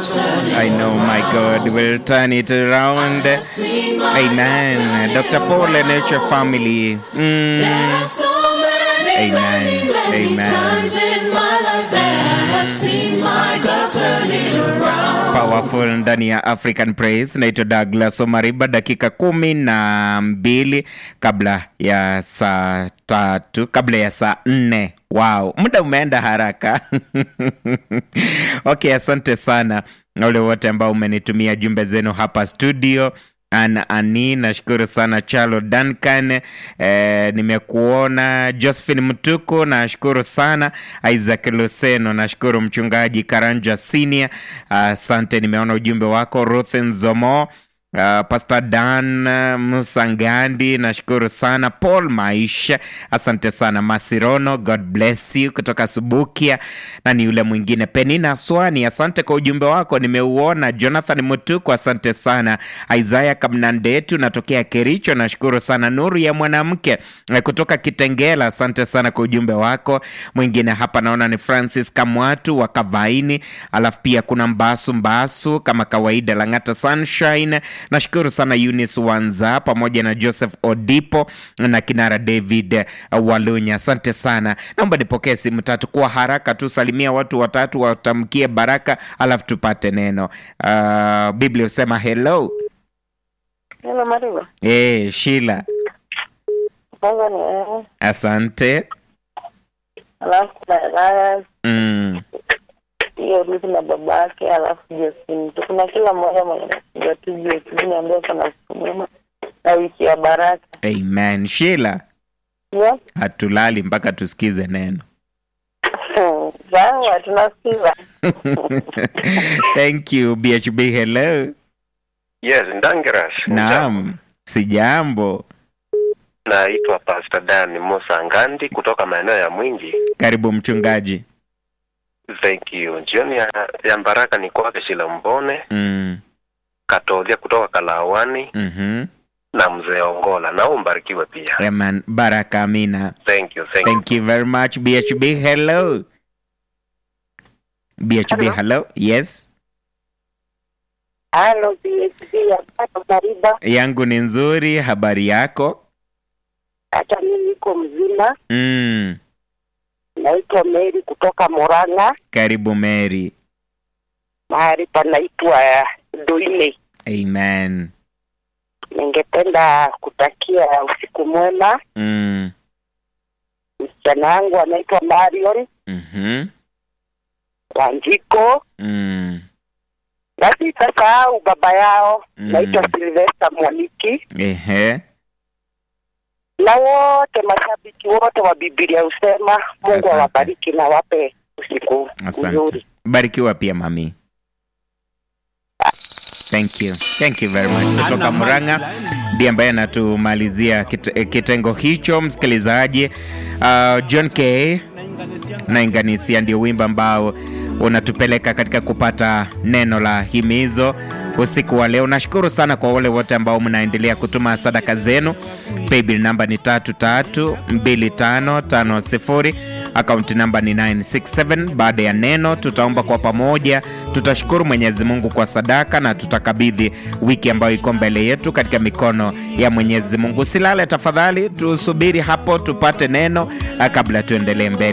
I know my God will turn it around. Amen. Dr. Paul and Nature Family. Mm. Amen. Amen. Powerful ndani ya African Praise. Naitwa Douglas Omariba, dakika kumi na mbili kabla ya saa tatu, kabla ya saa nne. Wow, muda umeenda haraka. Okay, asante sana wale wote ambao umenitumia jumbe zenu hapa studio. Ana Ani, nashukuru sana. Charlo Duncan, eh, nimekuona. Josephine Mtuku, nashukuru sana. Isaac Luseno, nashukuru. Mchungaji Karanja Senior, asante. nimeona ujumbe wako. Ruth Nzomo, Uh, Pastor Dan uh, Musangandi nashukuru sana. Paul Maisha asante sana. Masirono God bless you kutoka Subukia, na ni yule mwingine Penina Swani asante kwa ujumbe wako nimeuona. Jonathan Mutuku asante sana. Isaiah Kamnandetu natokea Kericho nashukuru sana. Nuru ya mwanamke eh, kutoka Kitengela asante sana kwa ujumbe wako. Mwingine hapa naona ni Francis Kamwatu wa Kavaini, alafu pia kuna Mbasu Mbasu kama kawaida Lang'ata Sunshine nashukuru sana Eunice Wanza pamoja na Joseph Odipo na kinara David Walunya, asante sana. Naomba nipokee simu tatu kwa haraka tu, salimia watu watatu, watamkie baraka, alafu tupate neno. Uh, Biblia husema hello. Hello Mariba. Eh, Sheila, Kwanza ni wewe. asante. Alafu na Elias, Mm, hiyo Ruth na babake, alafu Josephine. Tu kuna kila mmoja mwenye napiga tu Josephine ambaye kana siku mwema na wiki ya baraka. amen. Sheila, Yes. hatulali mpaka tusikize neno. Sawa, tunasikiza. Thank you BHB, hello. Yes, Ndangeras. Naam, sijambo. Naitwa Pastor Dan Musa Ngandi kutoka maeneo ya Mwingi. Karibu mchungaji. Thank you. Jioni ya, ya baraka ni kwake Shila Mbone, Mm, Katodhia kutoka Kalawani mhm. na mzee Ongola. Na umbarikiwe pia. Amen. Baraka amina. Thank you. Thank you. Thank you very much BHB. Hello. BHB, hello. Hello. Yes. Halo PhD ya Papa Mariba. Yangu ni nzuri, habari yako? Hata mimi niko mzima. Mm. Naitwa Mary kutoka Murang'a, Karibu Mary. mahali panaitwa Doine. Amen. Ningependa kutakia usiku mwema. Mm. Msichana wangu anaitwa Marion Mhm. Wanjiko Mm. na sitasahau baba yao Mm. naitwa Silvester Mwaniki Ehe. na wote mashabiki wote wa Biblia husema Mungu Asante. awabariki na wape usiku Asante. mzuri. Barikiwa pia mami. Thank you. Thank you very much. Kutoka Murang'a ndiye ambaye anatumalizia kit, eh, kitengo hicho msikilizaji. Uh, John K nainganisia ndio wimbo ambao unatupeleka katika kupata neno la himizo usiku wa leo. Nashukuru sana kwa wale wote ambao mnaendelea kutuma sadaka zenu. Paybill namba ni tatu tatu mbili tano tano sifuri akaunti namba ni 967. Baada ya neno, tutaomba kwa pamoja, tutashukuru Mwenyezi Mungu kwa sadaka na tutakabidhi wiki ambayo iko mbele yetu katika mikono ya Mwenyezi Mungu. Silale tafadhali, tusubiri hapo tupate neno ah, kabla tuendelee mbele.